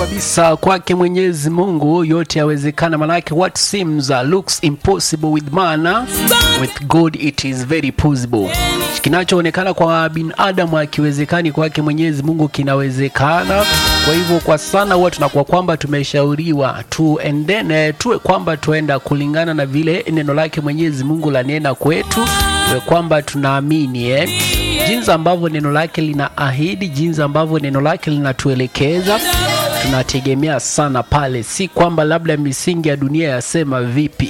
kabisa kwake Mwenyezi Mungu yote yawezekana, manake what seems uh, looks impossible with man uh, with God it is very possible. Kinachoonekana kwa binadamu akiwezekani kwake Mwenyezi Mungu kinawezekana. Kwa hivyo kwa sana huwa tunakuwa kwamba tumeshauriwa tuendene, tuwe kwamba tuenda kulingana na vile neno lake Mwenyezi Mungu lanena kwetu, tuwe kwamba tunaamini eh jinsi ambavyo neno lake linaahidi, jinsi ambavyo neno lake linatuelekeza, tunategemea sana pale, si kwamba labda misingi ya dunia yasema vipi.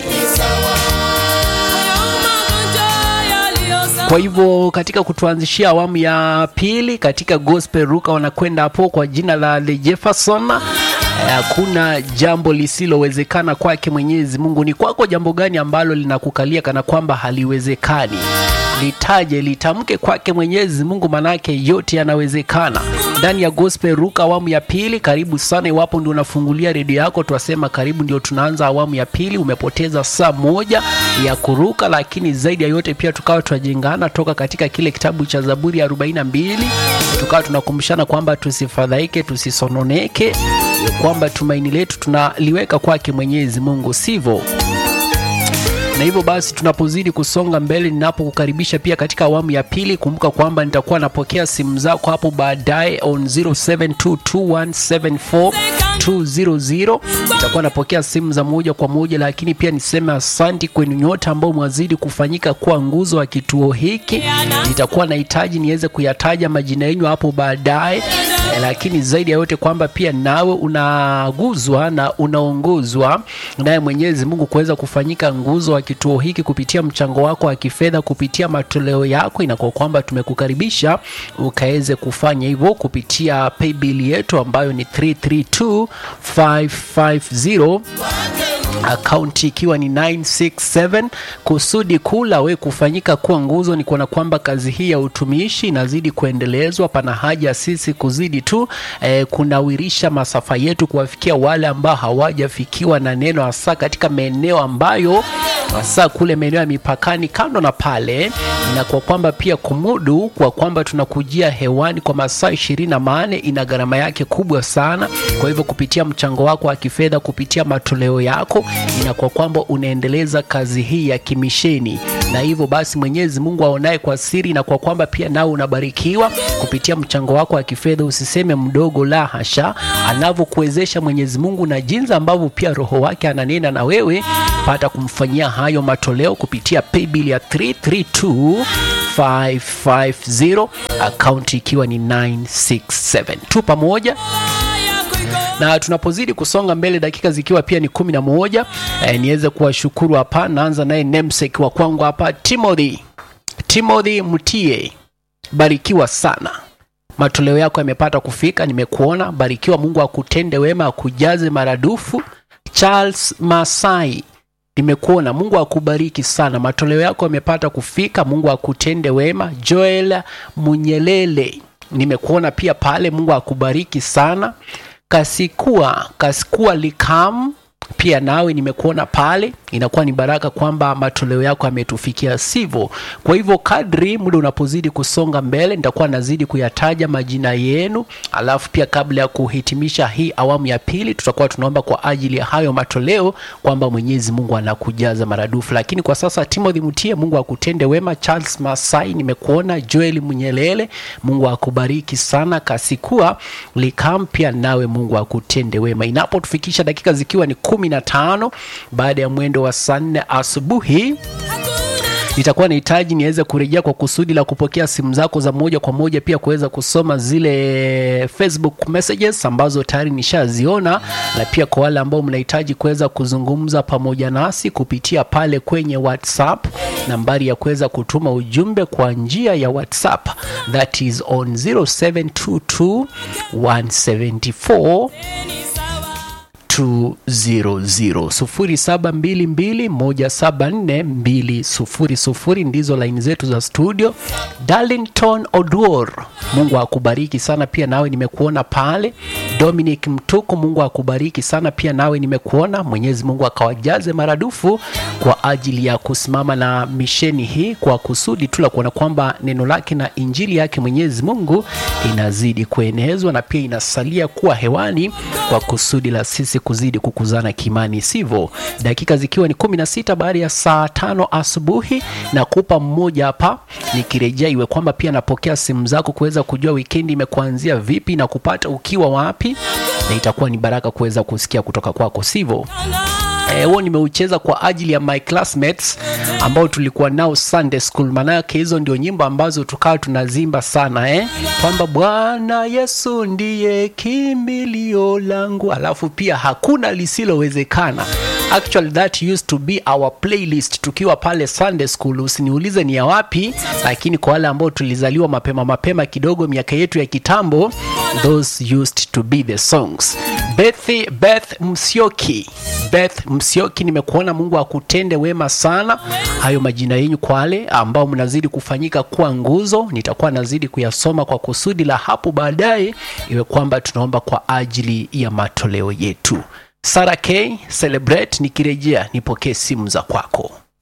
Kwa hivyo katika kutuanzishia awamu ya pili katika gospel ruka wanakwenda hapo kwa jina la The Jefferson. Hakuna jambo lisilowezekana kwake Mwenyezi Mungu. Ni kwako jambo gani ambalo linakukalia kana kwamba haliwezekani? Litaje, litamke kwake Mwenyezi Mungu, manake yote yanawezekana. Ndani ya gospel ruka awamu ya pili, karibu sana. Iwapo ndio unafungulia redio yako, twasema karibu, ndio tunaanza awamu ya pili. Umepoteza saa moja ya kuruka, lakini zaidi ya yote pia tukawa tunajengana toka katika kile kitabu cha Zaburi ya 42 tukawa tunakumbushana kwamba tusifadhaike, tusisononeke, kwamba tumaini letu tunaliweka kwake Mwenyezi Mungu, sivyo? na hivyo basi tunapozidi kusonga mbele, ninapokukaribisha pia katika awamu ya pili, kumbuka kwamba nitakuwa napokea simu zako hapo baadaye on 0722174200 nitakuwa napokea simu za moja kwa moja, lakini pia niseme asanti kwenu nyote ambao mwazidi kufanyika kuwa nguzo wa kituo hiki. Nitakuwa nahitaji niweze kuyataja majina yenu hapo baadaye, lakini zaidi ya yote kwamba pia nawe unaguzwa na unaongozwa naye Mwenyezi Mungu kuweza kufanyika nguzo wa kituo hiki kupitia mchango wako wa kifedha, kupitia matoleo yako, inakuwa kwamba tumekukaribisha ukaweze kufanya hivyo kupitia paybill yetu ambayo ni 332550 akaunti ikiwa ni 967. Kusudi kuu la we kufanyika kuwa nguzo ni kuona kwamba kazi hii ya utumishi inazidi kuendelezwa. Pana haja sisi kuzidi tu eh, kunawirisha masafa yetu kuwafikia wale ambao hawajafikiwa na neno, hasa katika maeneo ambayo hasa kule maeneo ya mipakani kando na pale, na kwa kwamba pia kumudu kwa kwamba tunakujia hewani kwa masaa ishirini na manne ina gharama yake kubwa sana. Kwa hivyo kupitia mchango wako wa kifedha, kupitia matoleo yako inakuwa kwamba unaendeleza kazi hii ya kimisheni, na hivyo basi Mwenyezi Mungu aonaye kwa siri, na kwa kwamba pia nao unabarikiwa kupitia mchango wako wa kifedha. Usiseme mdogo, la hasha, anavyokuwezesha Mwenyezi Mungu na jinsi ambavyo pia Roho wake ananena na wewe, pata kumfanyia hayo matoleo kupitia paybill ya 332550 akaunti ikiwa ni 967 tu pamoja na tunapozidi kusonga mbele, dakika zikiwa pia ni kumi na moja, e, niweze kuwashukuru hapa. Naanza naye namesake wa kwangu hapa Timothy, Timothy Mutie, barikiwa sana, matoleo yako yamepata kufika, nimekuona. Barikiwa, Mungu akutende wema, akujaze maradufu. Charles Masai, nimekuona, Mungu akubariki sana, matoleo yako yamepata kufika, Mungu akutende wema. Joel Munyelele, nimekuona pia pale, Mungu akubariki sana. Kasikua Kasikua Likam pia nawe nimekuona pale, inakuwa ni baraka kwamba matoleo yako yametufikia, sivyo? Kwa hivyo kadri muda unapozidi kusonga mbele, nitakuwa nazidi kuyataja majina yenu, alafu pia kabla ya kuhitimisha hii awamu ya pili, tutakuwa tunaomba kwa ajili ya hayo matoleo kwamba Mwenyezi Mungu anakujaza maradufu. Lakini kwa sasa, Timothy Mutie, Mungu akutende wema. Charles Masai nimekuona. Joel Munyelele, Mungu akubariki sana. Kasikua Likam pia nawe Mungu akutende wema. Inapotufikisha dakika zikiwa ni kumi na tano baada ya mwendo wa saa nne asubuhi nitakuwa nahitaji niweze kurejea kwa kusudi la kupokea simu zako za moja kwa moja, pia kuweza kusoma zile Facebook messages ambazo tayari nishaziona, na pia kwa wale ambao mnahitaji kuweza kuzungumza pamoja nasi kupitia pale kwenye WhatsApp, nambari ya kuweza kutuma ujumbe kwa njia ya WhatsApp that is on 0722 174 0722174200 ndizo laini zetu za studio. Darlington Oduor, Mungu akubariki sana pia nawe nimekuona pale. Dominic Mtuku, Mungu akubariki sana. Pia nawe nimekuona, Mwenyezi Mungu akawajaze maradufu kwa ajili ya kusimama na misheni hii kwa kusudi tu la kuona kwamba neno lake na injili yake Mwenyezi Mungu inazidi kuenezwa na pia inasalia kuwa hewani kwa kusudi la sisi kuzidi kukuzana kimani, sivyo? Dakika zikiwa ni kumi na sita baada ya saa tano asubuhi na kupa mmoja hapa nikirejea, iwe kwamba pia napokea simu zako kuweza kujua wikendi imekuanzia vipi na kupata ukiwa wapi, na itakuwa ni baraka kuweza kusikia kutoka kwako, sivyo? huo e, nimeucheza kwa ajili ya my classmates ambao tulikuwa nao Sunday school. Manake hizo ndio nyimbo ambazo tukawa tunazimba sana eh? kwamba Bwana Yesu ndiye kimbilio langu, alafu pia hakuna lisilowezekana. Actually that used to be our playlist tukiwa pale Sunday school. Usiniulize ni ya wapi, lakini kwa wale ambao tulizaliwa mapema mapema kidogo miaka yetu ya kitambo, those used to be the songs. Beth, Beth Msioki, Beth Msioki, nimekuona. Mungu akutende wema sana. Hayo majina yenyu kwa wale ambao mnazidi kufanyika kuwa nguzo, nitakuwa nazidi kuyasoma kwa kusudi la hapo baadaye, iwe kwamba tunaomba kwa ajili ya matoleo yetu. Sara K Celebrate, nikirejea nipokee simu za kwako.